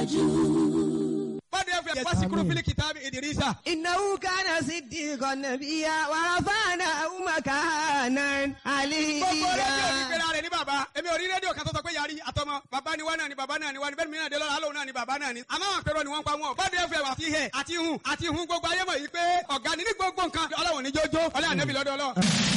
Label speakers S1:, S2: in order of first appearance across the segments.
S1: tẹ̀síwájú.
S2: bọ́dẹ̀ fẹ́ wáṣíkúrú fílì kìtàbí ìdírísà.
S3: إنه كان صديقا نبيا ورفعناه مكانا
S2: gbogbo rédíò ní
S3: عليا
S2: pera rẹ̀ ní bàbá èmi ò rí rédíò kan tó sọ pé yàrí àtọmọ bàbá ni wá náà ni bàbá náà ni wá ni bẹ́ẹ̀ mi náà dé lọ́la alóhùn náà ni bàbá náà ni àmọ́ àwọn àpérò ni wọ́n ń pa wọn bọ́dẹ̀ fẹ́ àti hẹ̀ àti hun àti hun gbogbo ayé mọ̀ yìí pé ọ̀gá ni ní gbogbo nǹkan ọlọ́run ní jójó ọlọ́run ànẹ́bí lọ́dọ̀ ọlọ́run.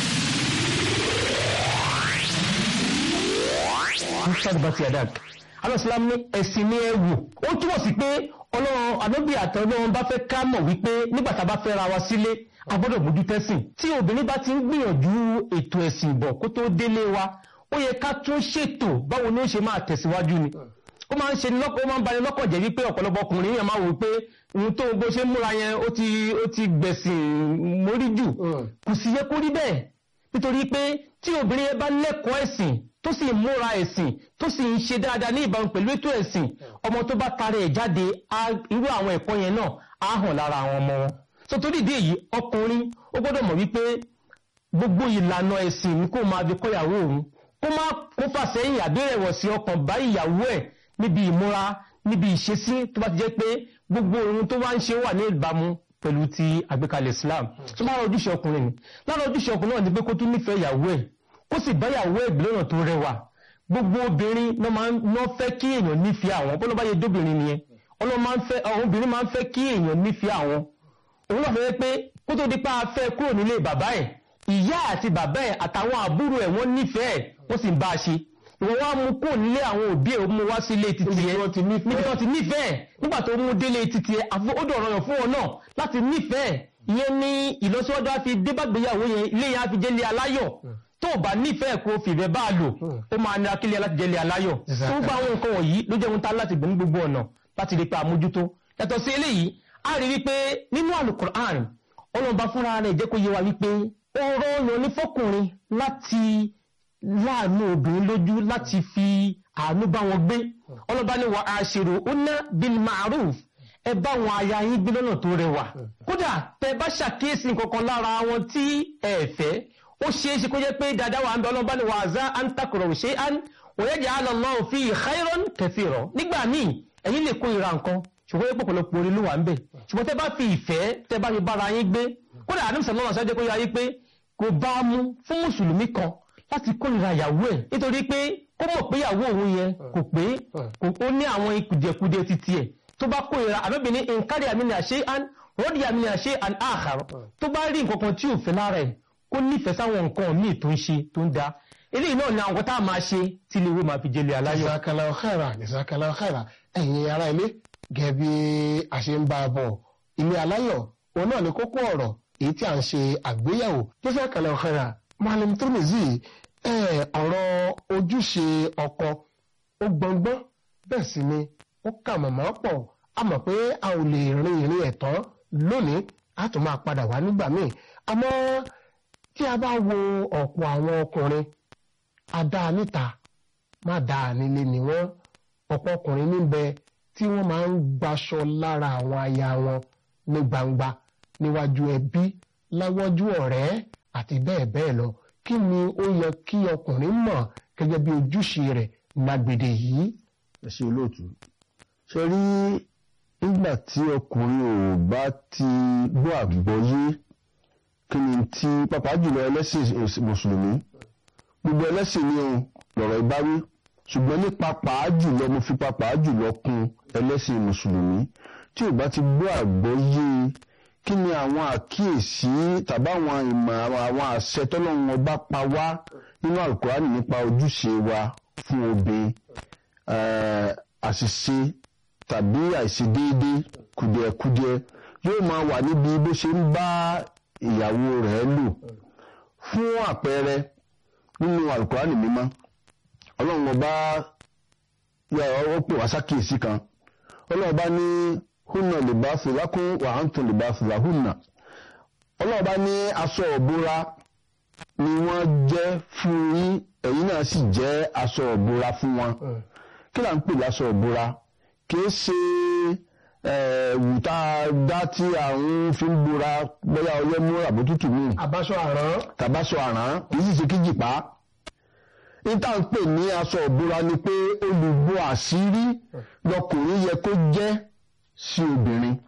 S4: Muhammad Basi Adak. Alọ́sílám ní ẹ̀sìn ní ẹ̀wù. Ó túmọ̀ sí pé ọlọ́run àdóbì àtọ́lọ́run bá fẹ́ ká mọ̀ wípé nígbà tá a bá fẹ́ ra wa sílé, a gbọ́dọ̀ mójú tẹ́sìn. Tí obìnrin bá ti ń gbìyànjú ètò ẹ̀sìn bọ̀ kó tó délé wa, ó yẹ ká tún ṣètò báwo ni ó ṣe máa tẹ̀síwájú ni. Ó máa ń ṣe ní lọ́kọ̀ ó máa ń bani lọ́kàn jẹ́ wípé ọ̀pọ̀lọpọ̀ ọkùnrin yẹn máa wò pé ohun tó bó ṣe ń múra yẹn ó ti ó ti gbẹ̀sìn mórí jù. Kò sì yẹ kó rí bẹ́ẹ̀ nítorí pé tí obìnrin yẹn bá lẹ́kọ̀ọ́ ẹ̀sìn tó sì ń múra ẹ̀sìn tó sì ń ṣe dáadáa ní ìbámu pẹ̀lú ètò ẹ̀sìn ọmọ tó bá tara ẹ̀ jáde á- irú àwọn ẹ̀kọ́ yẹn náà á hàn lára àwọn ọmọ wọn. so torí ìdí èyí ọkùnrin ó gbọ́dọ̀ mọ̀ wípé gbogbo ìlànà ẹ̀sìn ni kó máa fi kọ́yàwó òun kó má kó fà sẹ́yìn àbẹ́rẹ̀wọ̀sí ọkàn bá ìyàwó ẹ̀ níbi ìmúra níbi ìṣesí tó bá ti jẹ́ pé gbogbo ohun tó bá ń ṣe wà ní ìbámu pẹ̀lú ti àgbékalẹ̀ Islam tó bá rọ ojúṣe ọkùnrin ni lára ojúṣe ọkùnrin náà ni pé kó tún nífẹ̀ẹ́ ìyàwó ẹ̀ kó sì bá ìyàwó ẹ̀ gbé lọ́nà tó rẹwà gbogbo obìnrin náà máa ń ná fẹ́ kí èèyàn nífẹ̀ẹ́ àwọn bọ́lá bá yẹ dóbìnrin nìyẹn ọlọ́run máa ń fẹ́ àwọn obìnrin máa ń fẹ́ kí èèyàn nífẹ̀ẹ́ àwọn òun náà fẹ́ pé kó tó di pa afẹ́ kúrò nílé bàbá ẹ̀ ìyá àti bàbá ẹ̀ àtàwọn àbúrò ẹ̀ wọ́n nífẹ̀ẹ́ wọ́n sì ń bá a ṣe ìwọ wá mú kúrò nílé àwọn òbí ẹ̀ ó mú wá sí ilé títí ẹ̀ níbi tí wọ́n ti nífẹ̀ẹ́ nígbà tó mú délé títí ẹ̀ àfọ ó dọ̀rọ̀ yàn fún ọ náà láti nífẹ̀ẹ́ ìyẹn ní ìlọsíwájú á fi débàgbéyàwó yẹn ilé yẹn á fi jẹ́lé aláyọ̀ tó o bá nífẹ̀ẹ́ kó o fìfẹ́ bá a lò ó máa nira kílẹ̀ láti jẹ́lé aláyọ̀ tó gba àwọn nǹkan wọ̀nyí ló jẹ́ ohun tá láti gbọ́ ní gbogbo ọ̀nà láti rí pé àmójútó yàtọ̀ sí eléyìí a rí wípé nínú alukur'an ọlọ́ba fúnra rẹ̀ jẹ́ kó yé wa wípé ọ̀rọ̀ ọ̀yàn ní fọkùnrin láti láàánú obìnrin lójú láti fi àánú bá wọn gbé ọlọ́ba ní wa ashiruhunna bil ma'ruf ẹ bá wọn aya yín gbé lọ́nà tó rẹwà kódà tẹ bá ṣàkíyèsí nǹkankan lára wọn tí ẹ fẹ́ ó ṣeé ṣe kó jẹ́ pé dáadáa wà ń bẹ ọlọ́ba ní wa àzá an takrahu shay'an wa yaj'al Allahu fihi khayran kathira nígbà míì ẹ̀yin lè kó ìra nǹkan ṣùgbọ́n yẹ́pọ̀ pọ̀lọpọ̀ orí ló wà ń bẹ̀ ṣùgbọ́n tẹ́ bá fi ìfẹ́ tẹ́ bá fi bára yín gbé kódà àdúmsẹ̀ lọ́wọ́ ṣáájú kó yá yí pé kò bá a mú fún mùsùlùmí kan láti kórìíra ìyàwó ẹ̀ nítorí pé kó mọ̀ pé ìyàwó òun yẹn kò pé kò ó ní àwọn kùdìẹ̀kudiẹ títí ẹ̀ tó bá kórìíra àbẹ́bìnrin nkárí àmì ní àṣẹ àn rọ́ọ̀dì àmì ní àṣẹ àn àhàrọ̀ tó bá rí nǹkan kan tí ò fẹ́ lára ẹ̀ kó nífẹ̀ẹ́ sáwọn nǹkan míì tó ń ṣe tó ń da eléyìí náà ni àwọn tá a máa ṣe tí ilé ìwé máa fi jẹlé aláyọ̀.
S5: Jazakallahu khairan, jazakallahu khairan. ẹ̀yin ará ilé gẹ́gẹ́ bí a ṣe ń bá a bọ̀ ilé aláyọ̀ òun náà ni kókó ọ̀rọ̀ èyí tí a ń ṣe àgbéyẹ̀wò jazakallahu khairan. Malam Tirmidhi ẹ̀ ọ̀rọ̀ ojúṣe ọkọ ó gbọngbọ́n bẹ́ẹ̀ sì ni ó kà mọ̀mọ́ pọ̀ a mọ̀ pé a ò lè rin ìrìn ẹ̀tàn lónìí a tún máa padà wá nígbà míì àmọ́ tí a bá wo ọ̀pọ̀ àwọn ọkùnrin adá níta má dáa nílé ni wọ́n ọ̀pọ̀ ọkùnrin níbẹ̀ tí wọ́n máa ń gbaṣọ lára àwọn aya wọn ní gbangba níwájú ẹbí láwájú ọ̀rẹ́ àti bẹ́ẹ̀ bẹ́ẹ̀ lọ kí ni ó yẹ kí ọkùnrin mọ̀ gẹ́gẹ́ bí ojúṣe rẹ̀ lágbèdè yìí.
S6: ẹ ṣe olóòtú ṣe rí nígbà tí ọkùnrin ò bá ti gbọ́ àgbọ́yé kí ni tí pàápàá jùlọ ẹlẹ́sìn mùsùlùmí gbogbo ẹlẹ́sìn ni òun lọ̀rọ̀ ìbáwí ṣùgbọ́n ní pàápàá jùlọ mo fi pàápàá jùlọ kún ẹlẹ́sìn mùsùlùmí tí ò bá ti gbọ́ àgbọ́yé kí ni àwọn àkíyèsí tàbí àwọn ìmọ̀ àwọn àṣẹ tọ́lọ́run ọba pa wá nínú àlùkùránì nípa ojúṣe wa fún obìnrin àṣìṣe tàbí àìṣedéédé kùdìẹ̀kudiẹ yóò máa wà níbi bó ṣe ń bá ìyàwó rẹ̀ lò fún àpẹẹrẹ nínú àlùkùránì mímọ́ ọlọ́run ọba ó pè wá sákìyèsí kan ọlọ́run ọba ní húnà libasu lakum wa antum libasu lahunna ọlọ́run ọba ní aṣọ òbúra ni wọ́n jẹ́ fún yín ẹ̀yin náà sì jẹ́ aṣọ òbúra fún wọn kí là ń pè láṣọ òbúra kì í ṣe ẹ̀wù tá a dá tí àwọn fi ń bora bóyá ọyẹ́ mú àbótútù míì
S5: àbáṣọ àrán
S6: tàbáṣọ àrán kì í sì ṣe kíjìpá níta ń pè ní aṣọ ìbora ni pé olùbọ àṣírí lọkùnrin yẹ kó jẹ́ sí obìnrin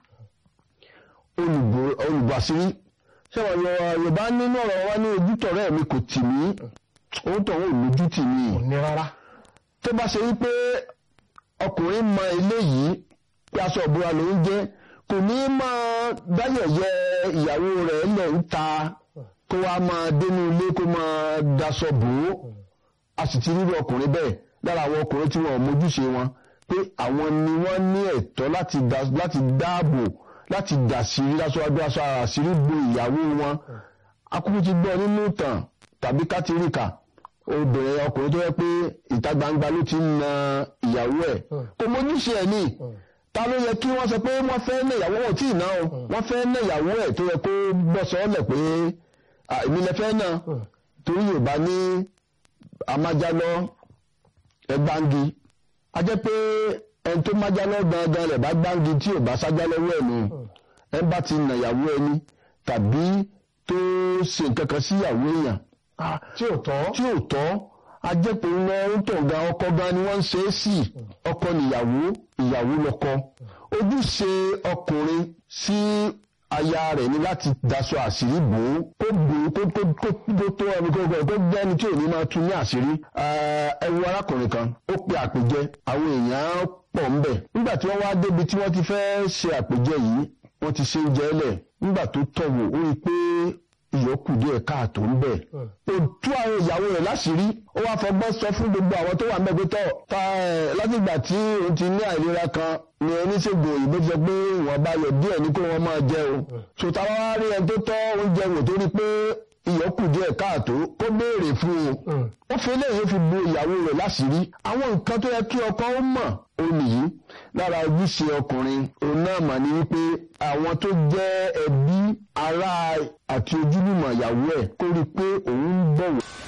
S6: olùbọ olùbọ àṣírí ṣé wọn yọ yorùbá nínú ọ̀rọ̀ wa ní ojútọ̀rẹ́ mi kò tì mí òun tó òun lójú tì mí
S5: kò ní rárá
S6: tó bá ṣe wípé ọkùnrin mọ eléyìí pé aṣọ ìbora ló ń jẹ́ kò ní máa dáyẹ̀yẹ ìyàwó rẹ̀ lẹ̀ ń ta kó wá máa dénú ilé kó máa daṣọ bò ó a sì ti rírọ ọkùnrin bẹ́ẹ̀ lára àwọn ọkùnrin tí wọn ò mójúṣe wọn pé àwọn ni wọ́n ní ẹ̀tọ́ láti dá- láti dáàbò láti dàṣírí lásọwájú aṣọ àṣírí bo ìyàwó wọn akúkú ti gbọ́ nínú ìtàn tàbí kátìríkà obìnrin ọkùnrin tó yẹ pé ìta gbangba ló ti ń na ìyàwó ẹ̀ kò mójúṣe ẹ̀ ní ta ló yẹ kí wọ́n sọ pé wọ́n fẹ́ ná ìyàwó wọn tí ì ná o wọ́n fẹ́ ná ìyàwó ẹ̀ tó yẹ kó bọ́ sọ́ọ́lẹ̀ pé "À, èmi lẹ fẹ́ náà torí yorùbá ní amájálọ́ ẹgbàǹgi a jẹ́ pé ẹni tó májálọ́ gangan rẹ̀ bá gbàǹgi tí ò bá sájá lọ́wọ́ ẹ̀ nù ẹ bá ti nà ìyàwó ẹni tàbí tó ṣe nǹkan kan sí ìyàwó èèyàn ah,
S5: tí ò tọ́
S6: tí ò tọ́ a jẹ́ pé wọ́n ń tọ̀ gan ọkọ gan ni wọ́n ń ṣe é sí ọkọ níyàwó ìyàwó lọ́kọ ojúṣe ọkùnrin sí aya rẹ̀ ní láti daṣọ àṣírí bò ó kó bò ó kó kó kó kó tó ẹni kó kó jẹ́ ẹni tí ò ní máa tú ní àṣírí ẹ wo arákùnrin kan ó pe àpèjẹ àwọn èèyàn pọ̀ ń bẹ̀ nígbà tí wọ́n wá débi tí wọ́n ti fẹ́ ṣe àpèjẹ yìí wọ́n ti ṣe oúnjẹ lẹ̀ nígbà tó tọ̀wò ó rí i pé ìyókù díẹ̀ káàtó ń bẹ̀. ó tú àwọn ìyàwó rẹ̀ láṣìírí ó wá fọgbọ́n sọ fún gbogbo àwọn tó wà ń bẹ̀ pé tọ́ ta ẹ̀ látìgbà tí òun ti ní àìlera kan ni oníṣègùn òyìnbó ti sọ pé ìwọ̀n bá yọ díẹ̀ ní kó wọ́n máa jẹ o. sòtá wá rí ẹni tó tọ́ oúnjẹ wò tó rí pé ìyókù díẹ̀ káàtó kó béèrè fún un. ó fi eléyìí fi bo ìyàwó rẹ̀ láṣìírí àwọn nǹkan tó yẹ kí ọkọ ó mọ̀ ó nìyí lára ojúṣe ọkùnrin òun náà mà ní wípé àwọn tó jẹ́ ẹbí ará àti ojúlùmọ̀ ìyàwó ẹ̀ kó rí i pé òun ń bọ̀wọ̀